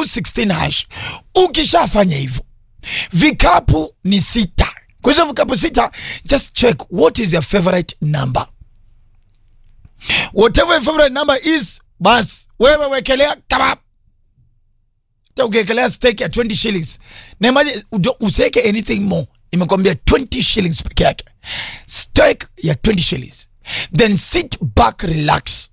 216 hash. Ukishafanya hivyo, vikapu ni sita. Kwa hizo vikapu sita, just check what is your favorite number, whatever your favorite number is, bas wewe wekelea kebab hata ukiekelea steak ya 20 shillings na imagine usiweke anything more imekwambia 20 shillings peke yake steak ya 20 shillings then sit back relax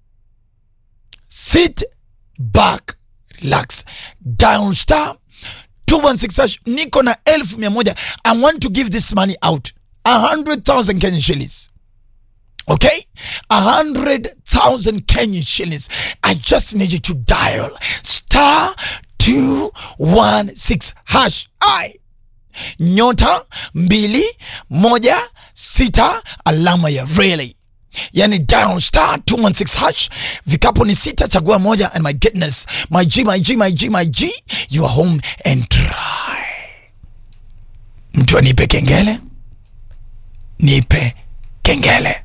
sit back relax down star 216 hash niko na elfu mia moja i want to give this money out 100000 kenyan shillings Okay? A hundred thousand Kenyan shillings. I just need you to dial star two one six hash. I nyota mbili moja sita alama ya really yani dial star 216 hash vikapo ni sita chagua moja and my goodness my g my g my g my g you are home and try mtu anipe kengele nipe kengele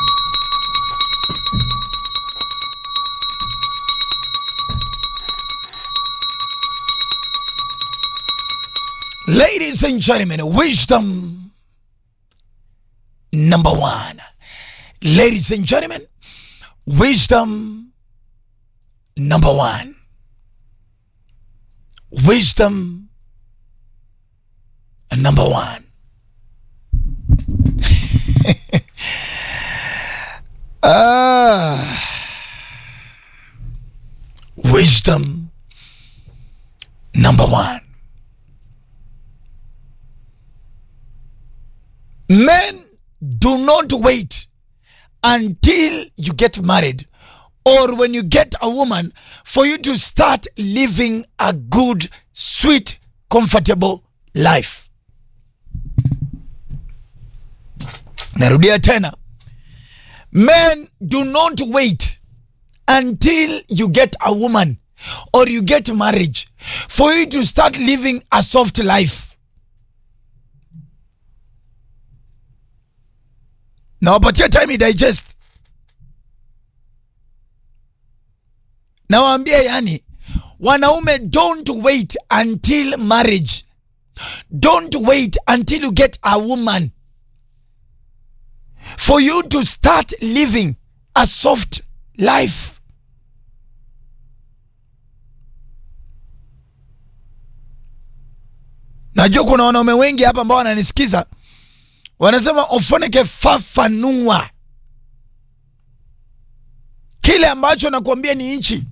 Ladies and gentlemen, wisdom number one. Ladies and gentlemen, wisdom number one. Wisdom number one. Ah. wisdom number one. Men do not wait until you get married or when you get a woman for you to start living a good, sweet, comfortable life. Narudia tena. Men do not wait until you get a woman or you get marriage for you to start living a soft life. nawapatia time digest nawaambia yani wanaume don't wait until marriage don't wait until you get a woman for you to start living a soft life najua kuna wanaume wengi hapa ambao wananisikiza wanasema ofoneke fafanua kile ambacho nakuambia ni hichi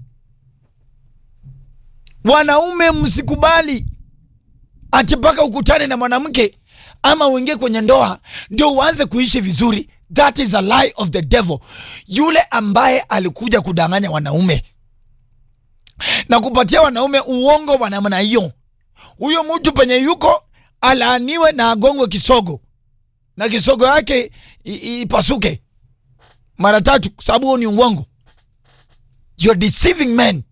wanaume msikubali ati mpaka ukutane na mwanamke ama uingie kwenye ndoa ndio uanze kuishi vizuri that is a lie of the devil yule ambaye alikuja kudanganya wanaume na kupatia wanaume uongo wa namna hiyo huyo mtu penye yuko alaaniwe na agongwe kisogo na kisogo yake ipasuke mara tatu sababu huo ni uongo you're deceiving men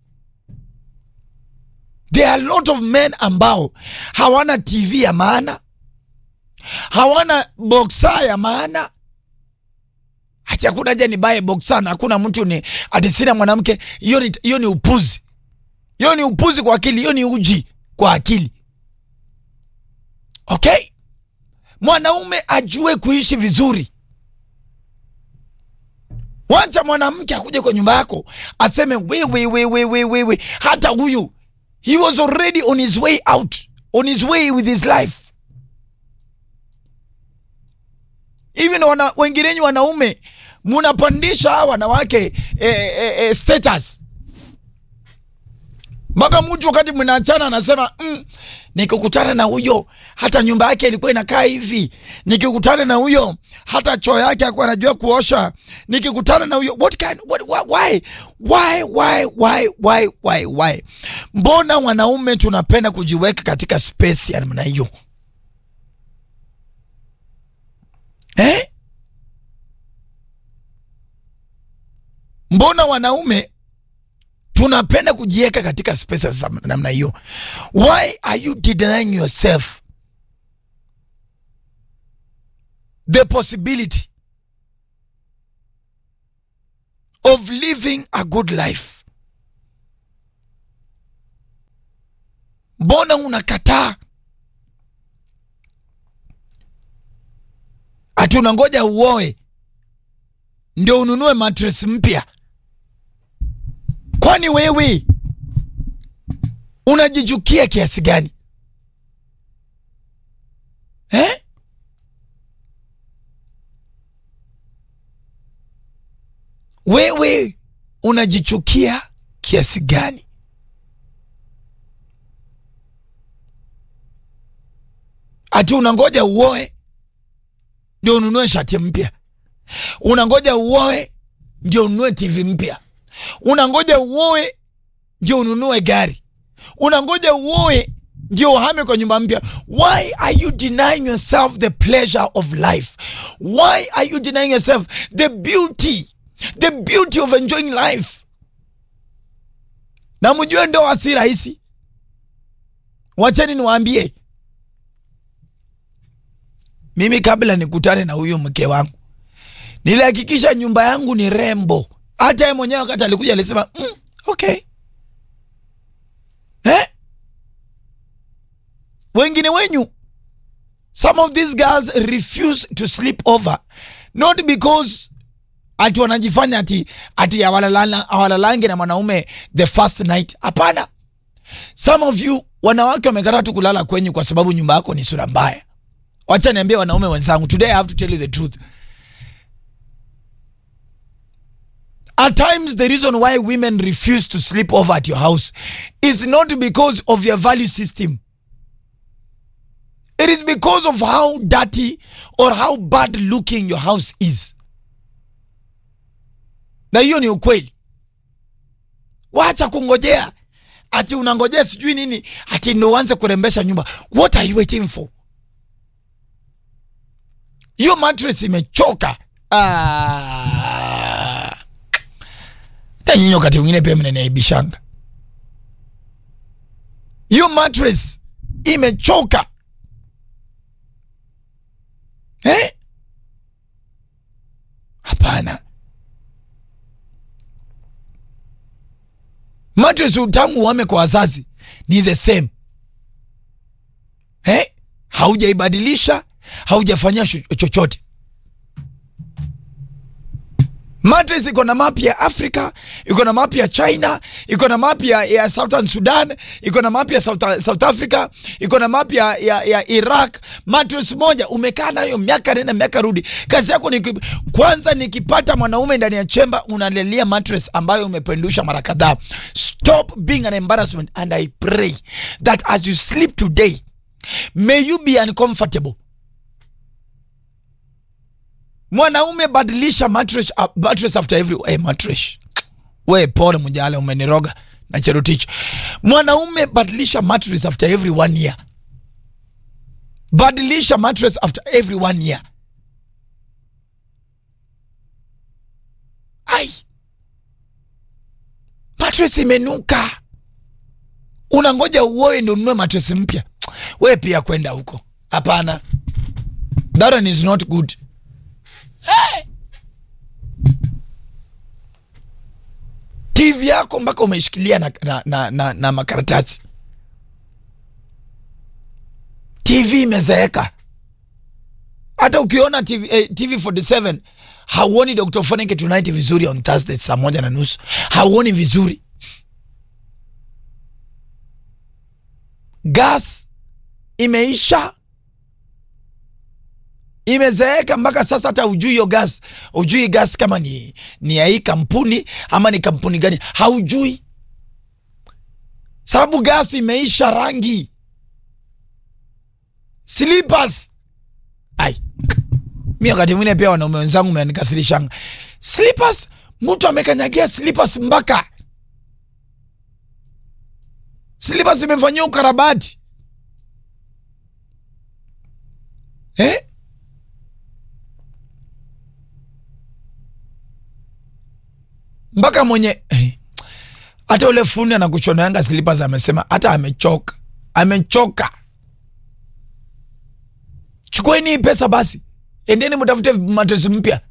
there are a lot of men ambao hawana tv ya maana hawana boksa ya maana hati hakuna haja nibaye boksa na hakuna mtu ni ati sina mwanamke hiyo ni, hiyo ni upuzi hiyo ni upuzi kwa akili hiyo ni uji kwa akili okay mwanaume ajue kuishi vizuri wacha mwanamke akuje kwa nyumba yako aseme wewe wewe wewe wewe hata huyu he was already on his way out on his way with his life hivi ndo wana, wenginenyi wanaume munapandisha hawa wanawake eh, eh, eh, status mpaka mtu wakati mnaachana anasema mm, nikikutana na huyo hata nyumba yake ilikuwa inakaa hivi, nikikutana na huyo hata choo yake alikuwa anajua kuosha, nikikutana na huyo what kind, what, why, why, why, why, why, why, why? Mbona wanaume tunapenda kujiweka katika space ya namna hiyo eh? Mbona wanaume tunapenda kujiweka katika space za namna hiyo? Why are you denying yourself the possibility of living a good life? mbona unakataa ati unangoja uoe ndio ununue mattress mpya kwani wewe unajichukia kiasi gani eh? wewe unajichukia kiasi gani ati unangoja uoe ndio ununue shati mpya unangoja uoe ndio ununue tv mpya unangoja uoe ndio ununue gari unangoja uoe ndio uhame kwa nyumba mpya why are you denying yourself the pleasure of life why are you denying yourself the beauty the beauty of enjoying life na mjue ndoa si rahisi wacheni niwaambie mimi kabla nikutane na huyu mke wangu nilihakikisha nyumba yangu ni rembo hata yeye mwenyewe wakati alikuja alisema mm, okay eh? wengine wenyu some of these girls refuse to sleep over not because ati wanajifanya ati ati hawalala- hawalalangi na mwanaume the first night hapana some of you wanawake wamekataa tu kulala kwenyu kwa sababu nyumba yako ni sura mbaya wacha niambie wanaume wenzangu today i have to tell you the truth at times the reason why women refuse to sleep over at your house is not because of your value system it is because of how dirty or how bad looking your house is na hiyo ni ukweli wacha kungojea ati unangojea sijui nini ati ndo uanze kurembesha nyumba what are you waiting for hiyo mattress imechoka Ah. hata nyinyi wakati mwingine pia mnaniaibishanga hiyo mattress imechoka eh? hapana mattress tangu uame kwa wazazi ni the same eh? haujaibadilisha haujafanyia cho- chochote mattress iko na mapi ya africa iko na mapi ya china iko na mapi ya, ya southern sudan iko na mapi ya south, south africa iko na mapi ya, ya, ya iraq mattress moja umekaa nayo miaka nenda miaka rudi kazi yako ni ki- kwanza nikipata mwanaume ndani ya chemba unalelia mattress ambayo umependusha mara kadhaa stop being an embarrassment and i pray that as you sleep today may you be uncomfortable mwanaume badilisha mattress, uh, mattress after every hey, mattress we pole mjale umeniroga na cherotich mwanaume badilisha mattress after every one year badilisha mattress after every one year ai mattress imenuka unangoja uoe ndo ununue mattress mpya we pia kwenda huko hapana that one is not good tv yako mpaka umeishikilia na, na, na, na, na makaratasi tv imezeeka hata ukiona TV, eh, tv 47 hauoni dr foneke tonight vizuri on thursday saa moja na nusu hauoni vizuri gas imeisha imezeeka mpaka sasa hata ujui hiyo gas ujui gas kama ni, ni ya hii kampuni ama ni kampuni gani haujui sababu gas imeisha rangi slippers ai mi wakati mwingine pia wanaume wenzangu mnanikasirishanga slippers mtu amekanyagia slippers mpaka slippers imefanyia ukarabati eh? mpaka mwenye hata ule fundi anakushonanga slippers amesema hata amechoka amechoka chukueni hii pesa basi endeni mtafute matresi mpya